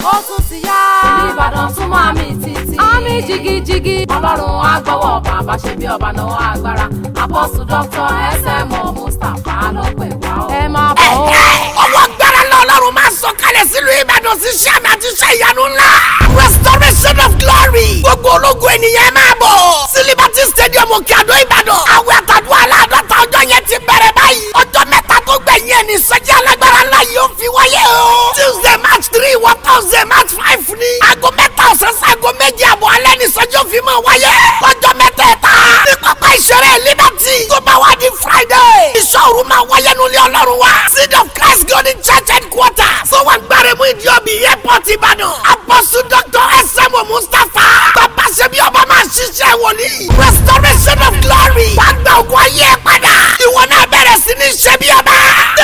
ó tún ti yá. ìbàdàn súnmọ́ àmì títí. àmì jigijigi. ọlọ́run á gbọ́wọ́ bàbá ṣe bí ọba náà agbára. apọ́sù dr smo mustapha ló pè wá o. ẹ máa bọ̀ o. ọwọ́ gbára lọ ọlọ́run máa sọ kalẹ̀ sílùú ìbàdàn sí iṣẹ́ àmì àti iṣẹ́ ìyanu ńlá. restoration of glory. gbogbo ológun ènìyàn máa bọ̀. sí liberty stadium òkè àdó ìbàdàn. àwẹ̀ àtàdúrà aláàdọ́ta ọjọ́ yẹn ti bẹ̀rẹ̀ báyìí. ọjọ́ mẹ́ta tó gbẹ̀yìn ẹ̀ ní sọ́jà alágbára ńlá yìí ó fi wáyé o. tuesday march three wọ thursday march five ní. aago mẹ́ta ọ̀sán sí aago méjì àbọ̀ alẹ́ ní sọ́jà òfin máa wáyé. ọjọ́ mẹ́tẹ̀ẹ̀ta ní pápá ìṣeré liberty. tó bá wá di friday. ìṣòro máa wáyé nulẹ̀ ọlọ́run wa. seed of christ golden church headquarters. tó wà gbàrẹ̀mú ìdíọ̀bì airport ìbàdàn. apọ́sù dr smo mustapha. bàbá ṣebí ọba máa ṣiṣẹ́ wòlíì. restoration of glory. wàá gba ògùn ayé ẹ̀ padà. ìwọ náà bẹ̀rẹ̀ sí ní ṣebí ọba.